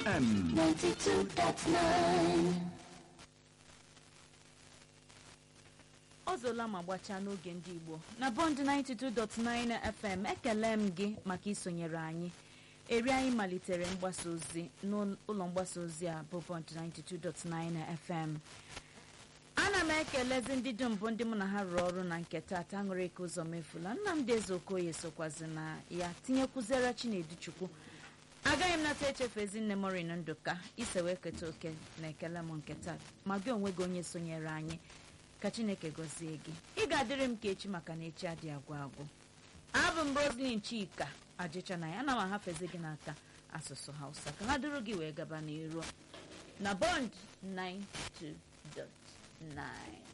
FM 92.9 ọ zụla ma gbachaa n'oge ndị igbo na bọnd 92.9 fm ekele m gị maka isonyere anyị eri anyị malitere mgbasa ozi n'ụlọ mgbasa ozi a bụ bọnd 92.9 fm ana m ekelezi ndị dum bụ ndị mụ na ha rụrụ ọrụ na nke taata aṅụrị ike ụzọ mefula nnamdị eze okoye sokwazi na ya tinyekwuzere chinedu chukwu agaghị m nata echefu ezinne morin ndụka ise wee keta oke na ekele m nke taa ma gị onwe gị onye sonyere anyị ka chineke gọzie gị ị ga-adịrị m ka echi maka na echi adị agwụ agwụ abụ m roslin chika ajịcha na ya ana m ahafezi gị n'aka asụsụ hausa ka ha duru gị wee gaba n'iru na bond 92.9